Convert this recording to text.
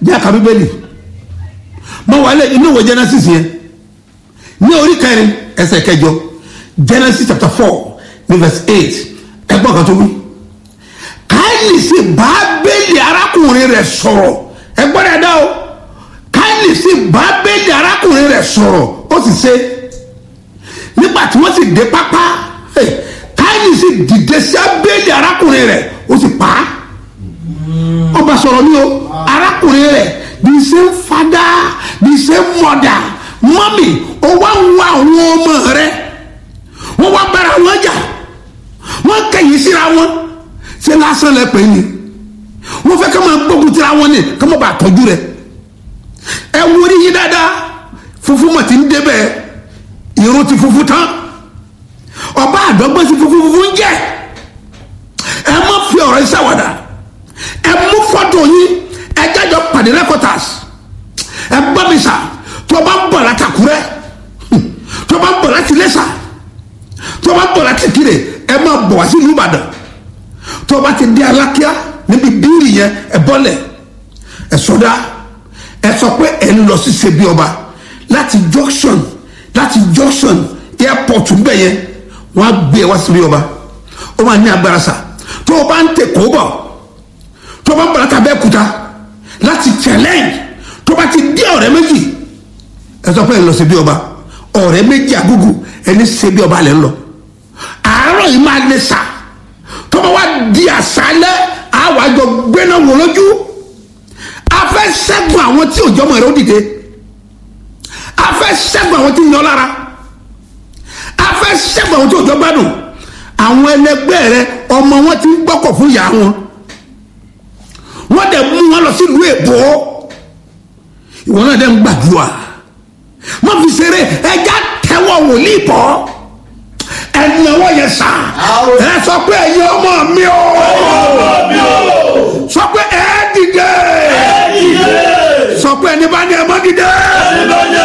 bí aka bíbélì mo wà lẹ inú ìwé genesis yẹn ní orí kẹrin ẹsẹ̀ kẹjọ genesis chapter four ní verse eight ẹgbọ́n kan tó wí káyìlì sí bábélì arákùnrin rẹ̀ sọ̀rọ̀ ẹgbọ́n rẹ̀ dá o káyìlì sí bábélì arákùnrin rẹ̀ sọ̀rọ̀ ó sì ṣe nígbà tí wọ́n sì dé pápá káyìlì sí dìde sí abélì arákùnrin rẹ̀ ó sì pa á ọba sọ̀rọ̀ ní o arákùnrin rẹ̀ the same father the same mother mọ́mì ó wá ń wá àwọn ọmọ rẹ̀ wọ́n wá bára wọn jà wọ́n kẹ̀yìn síra wọn ṣé lásán lẹ pè é ni wọ́n fẹ́ ká máa gbógun tira wọn ni ká má bàa tọ́jú rẹ̀ ẹ wúri yín dáadáa funfun mọ̀ tí ń débẹ̀ irun ti funfun tán ọba àdọ́gbọ́n sí funfun funfun ń jẹ́ ẹ má fi ọ̀rọ̀ ìṣàwàdà ẹ mú fọ́tò yín ẹ jájọ pàdé rẹ́kọ̀tàs ẹ bá mi sà tó o bá ń bọ̀ láti Àkúrẹ́ tó o bá ń bọ̀ láti Iléṣà tó o bá ń bọ̀ láti Ìkirè ẹ máa bọ̀ wá sí ìlú Ìbàdàn tó o bá ti dé Alákíá níbi bíìrì yẹn ẹ bọ́lẹ̀ ẹ sọdá ẹ sọ pé ẹ ń lọ sí ṣebí ọba láti junction láti junction airport ń bẹ̀ yẹn wọ́n á gbé ẹ wá síbí ọba ó máa ní agbára sà tó o bá ń tẹ̀ kó bọ̀ tó bá ń bọ̀ láti abẹ́òkúta láti challenge tó bá ti dé ọ̀rẹ́ méjì ẹ sọ pé ẹ lọ sí bí ọba ọ̀rẹ́ méjì àgùgù ẹni ṣe bí ọba lẹ́ ń lọ àárọ̀ yìí máa lè sà tó bá wá di àṣálẹ́ àwọn àjọ gbéná wò lójú a fẹ́ ṣẹ́gun àwọn tí òjò ọmọ rẹ ó dìde a fẹ́ ṣẹ́gun àwọn tí ń yan lára a fẹ́ ṣẹ́gun àwọn tí òjò gbádùn àwọn ẹlẹgbẹ́ rẹ ọmọ wọn ti ń gbọ́kọ̀ fún ìyá wọn wọ́n dẹ̀ mú wọn lọ sílùú èbó ìwọ náà dẹ̀ ń gbàdúrà má fi ṣeré ẹja tẹ́wọ́ wòlíì bọ́ ẹnáwó yẹn sà ẹ sọ pé ẹ̀yin ọmọ mi o sọ pé ẹ dìde sọ pé ẹni bá ní ẹ má dìde